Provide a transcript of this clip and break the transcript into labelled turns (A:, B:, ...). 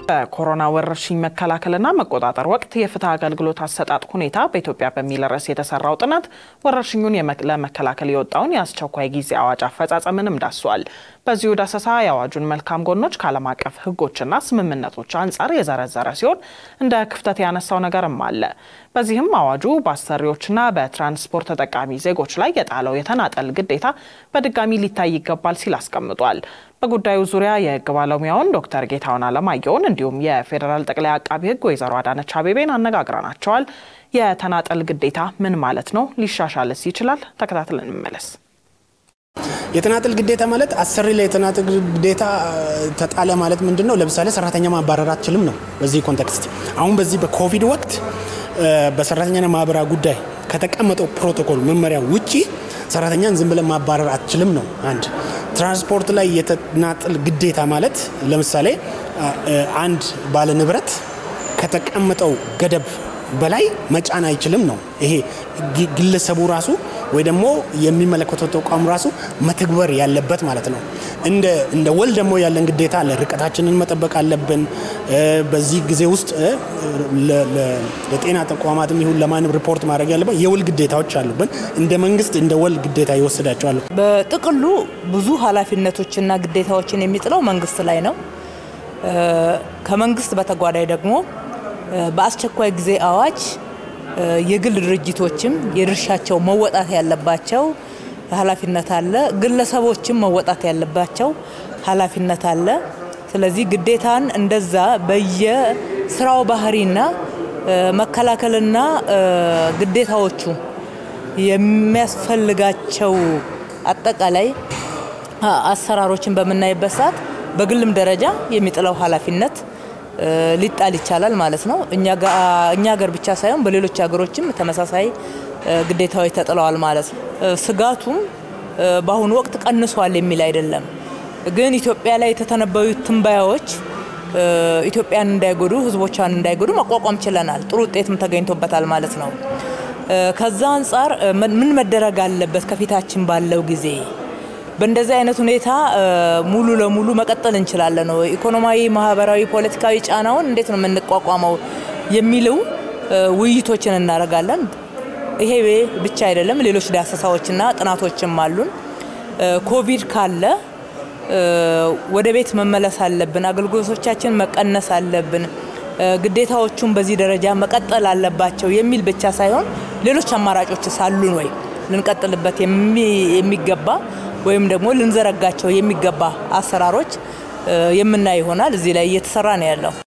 A: በኮሮና ወረርሽኝ መከላከልና መቆጣጠር ወቅት የፍትህ አገልግሎት አሰጣጥ ሁኔታ በኢትዮጵያ በሚል ርዕስ የተሰራው ጥናት ወረርሽኙን ለመከላከል የወጣውን የአስቸኳይ ጊዜ አዋጅ አፈጻጸምንም ዳሷል። በዚሁ ዳሰሳ የአዋጁን መልካም ጎኖች ከዓለም አቀፍ ሕጎችና ስምምነቶች አንጻር የዘረዘረ ሲሆን እንደ ክፍተት ያነሳው ነገርም አለ። በዚህም አዋጁ በአሰሪዎችና በትራንስፖርት ተጠቃሚ ዜጎች ላይ የጣለው የተናጠል ግዴታ በድጋሚ ሊታይ ይገባል ሲል አስቀምጧል። በጉዳዩ ዙሪያ የህግ ባለሙያውን ዶክተር ጌታሁን አለማየሁን እንዲሁም የፌዴራል ጠቅላይ አቃቢ ህግ ወይዘሮ አዳነች አቤቤን አነጋግረናቸዋል። የተናጠል ግዴታ ምን ማለት ነው? ሊሻሻልስ ይችላል? ተከታትለን እንመለስ።
B: የተናጠል ግዴታ ማለት አሰሪ ላይ የተናጠል ግዴታ ተጣለ ማለት ምንድን ነው? ለምሳሌ ሰራተኛ ማባረር አትችልም ነው። በዚህ ኮንቴክስት አሁን በዚህ በኮቪድ ወቅት በሰራተኛና ማህበራዊ ጉዳይ ከተቀመጠው ፕሮቶኮል መመሪያ ውጪ ሰራተኛን ዝም ብለን ማባረር አትችልም ነው። አንድ ትራንስፖርት ላይ የተናጠል ግዴታ ማለት ለምሳሌ አንድ ባለ ንብረት ከተቀመጠው ገደብ በላይ መጫን አይችልም ነው። ይሄ ግለሰቡ ራሱ ወይ ደግሞ የሚመለከተው ተቋም ራሱ መተግበር ያለበት ማለት ነው። እንደ እንደ ወል ደግሞ ያለን ግዴታ አለ። ርቀታችንን መጠበቅ አለብን። በዚህ ጊዜ ውስጥ ለጤና ተቋማትም ይሁን ለማንም ሪፖርት ማድረግ ያለበት የውል ግዴታዎች አሉብን። እንደ መንግስት እንደ ወል ግዴታ ይወስዳቸዋል።
C: በጥቅሉ ብዙ ኃላፊነቶችና ግዴታዎችን የሚጥለው መንግስት ላይ ነው። ከመንግስት በተጓዳኝ ደግሞ በአስቸኳይ ጊዜ አዋጅ የግል ድርጅቶችም የድርሻቸው መወጣት ያለባቸው ኃላፊነት አለ። ግለሰቦችም መወጣት ያለባቸው ኃላፊነት አለ። ስለዚህ ግዴታን እንደዛ በየስራው ባህሪና መከላከልና ግዴታዎቹ የሚያስፈልጋቸው አጠቃላይ አሰራሮችን በምናይበት ሰዓት በግልም ደረጃ የሚጥለው ኃላፊነት ሊጣል ይቻላል ማለት ነው። እኛ ሀገር ብቻ ሳይሆን በሌሎች ሀገሮችም ተመሳሳይ ግዴታዎች ተጥለዋል ማለት ነው። ስጋቱም በአሁኑ ወቅት ቀንሷል የሚል አይደለም። ግን ኢትዮጵያ ላይ የተተነበዩት ትንበያዎች ኢትዮጵያን እንዳይጎዱ፣ ሕዝቦቿን እንዳይጎዱ መቋቋም ችለናል። ጥሩ ውጤትም ተገኝቶበታል ማለት ነው። ከዛ አንጻር ምን መደረግ አለበት ከፊታችን ባለው ጊዜ በእንደዚህ አይነት ሁኔታ ሙሉ ለሙሉ መቀጠል እንችላለን ነው። ኢኮኖሚያዊ፣ ማህበራዊ፣ ፖለቲካዊ ጫናውን እንዴት ነው የምንቋቋመው የሚለው ውይይቶችን እናደርጋለን። ይሄ ብቻ አይደለም፣ ሌሎች ዳሰሳዎችና ጥናቶችም አሉን። ኮቪድ ካለ ወደ ቤት መመለስ አለብን፣ አገልግሎቶቻችን መቀነስ አለብን፣ ግዴታዎቹን በዚህ ደረጃ መቀጠል አለባቸው የሚል ብቻ ሳይሆን ሌሎች አማራጮች ሳሉን ወይ ልንቀጥልበት የሚገባ ወይም ደግሞ ልንዘረጋቸው የሚገባ አሰራሮች የምናይ ይሆናል። እዚህ ላይ እየተሰራ ነው ያለው።